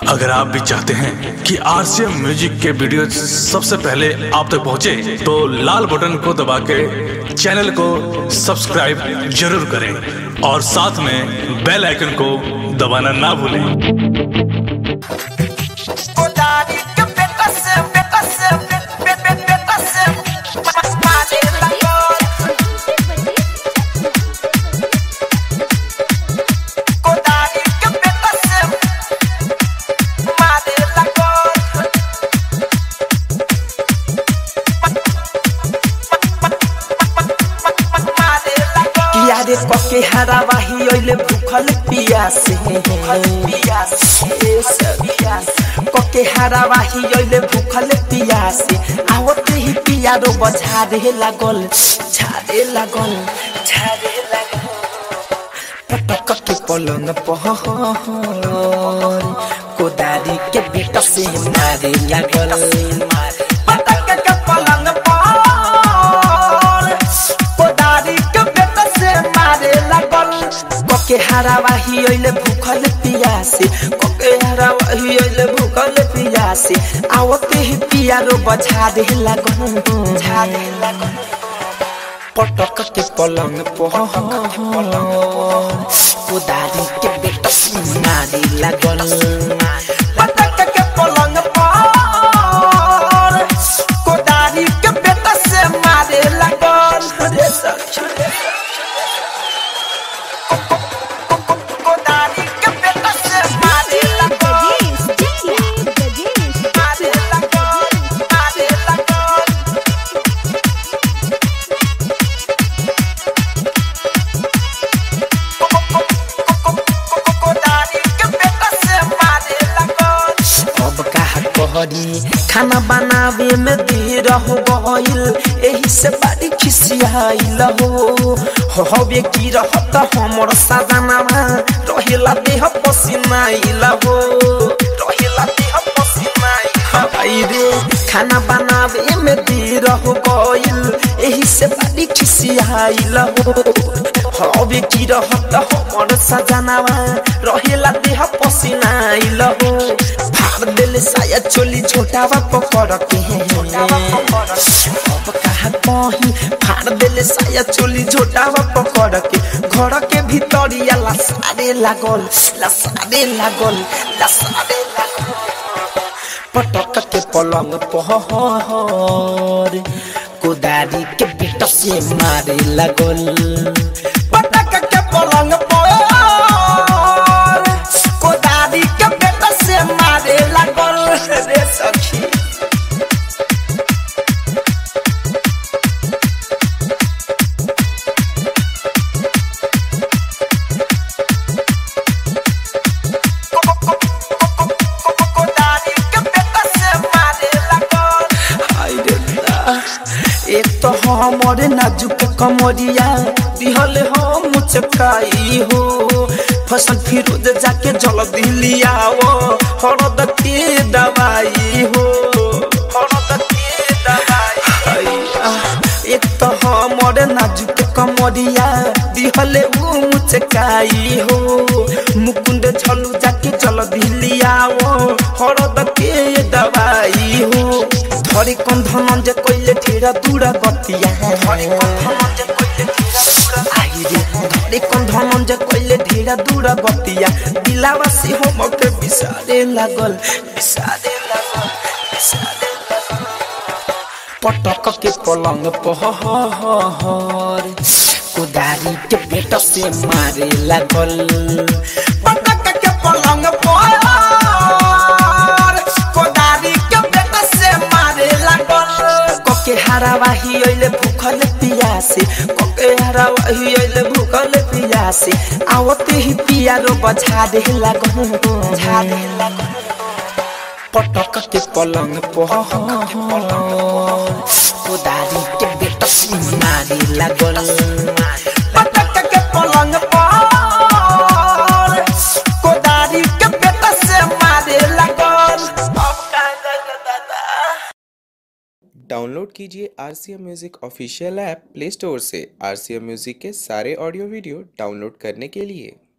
अगर आप भी चाहते हैं कि आरसीएम म्यूजिक के वीडियो सबसे पहले आप तक पहुंचे, तो लाल बटन को दबा के चैनल को सब्सक्राइब जरूर करें और साथ में बेल आइकन को दबाना ना भूलें Kodari que peta se peta se peta peta se Mare la gol Kodari que peta se Mare la gol किया रे कके हरावाही ओइले भूखल पियासे ए सखिया कके हरावाही ओइले भूखल पियासे आवते ही पिया रो बझारे लागल झारे लागल झारे लागल पटक के पलंग पहर कोदारी के बेटा से मारे लागल पटक के पलंग पहर कोदारी के बेटा से मारे लागल कोके हरावाही ओइले भूखल पियासे कोके हरावाही ओइले भूखल पियासे आवते ही पिया रो बझा दे लागल झा दे लागल पटक के पलंग पलंग कोदारी के बेटा मारे लागल पटक के पलंग पर कोदारी के बेटा से मारे लागल रे सखी Kodari que peta se Mare la gol Mare la gol Mare la gol Kodari que peta se Mare la gol अब कहा कहरी खाना बनावे में देर हो गइल एही से बड़ी खिसियाइल हो हवे की रहत हमर सजनावा रहेला देह पसीनाइल हो रहेला देह पसीनाइल रे खाना बनावे में देर हो गइल एही से बड़ी खिसियाइल हो हवे की रहत हमर सजनावा रहेला देह पसीनाइल हो फाड़ दिल साया चोली छोटावा पकड़ के अब कहा कहीं फाड़ दिल साया चोली छोटावा पकड़ के घर के भीतरिया लसारे लागल लसारे लागल लसारे लागल पटक के पलंग पहर कोदारी के बेटा से मारे लागल पटक के पलंग पहर कोदारी के बेटा से मारे लागल रे सखी Kodari que peta se Mare la gol हाय रे दा। एक तो हमरे नाजुक कमरिया दिहल हम मुचकाई हो फसल फिरोज जाके जल दिलियाओ हरद के दवाई हो हरद के दवाई हैया। एक तो हमरे नाजुक कमरिया दिहले ऊ मुचकाई हो मुकुंद छलू जाके जल दिलियाओ हरद के दवाई हो धरे कौन धनंजय कइले ठेरा दूरा गतिया धरे कौन धनंजय कइले ठेरा दूरा आई रे धरे कौन धनंजय कइले ठेरा दूरा गतिया दिलावा से हम के बिसारे लागल बिसारे लागल बिसारे लागल पटक के पलंग पहर कुदारी के बेटा से मारे लागल पटक के पलंग पहर कोदारी के बेटा से मारे लागल कोके हरावाही ओइले भूखल पियासे कोके हरावाही ओइले भूखल पियासे आवते ही पिया रो बझा दे लागल झा दे लागल पटक के पलंग पहर कोदारी के बेटा से मारे लागल पटक के पलंग पर कोदारी के बेटा से मारे लागल अब का दादा डाउनलोड कीजिए R C M music official app Play Store से आर सी एम म्यूज़िक के सारे ऑडियो वीडियो डाउनलोड करने के लिए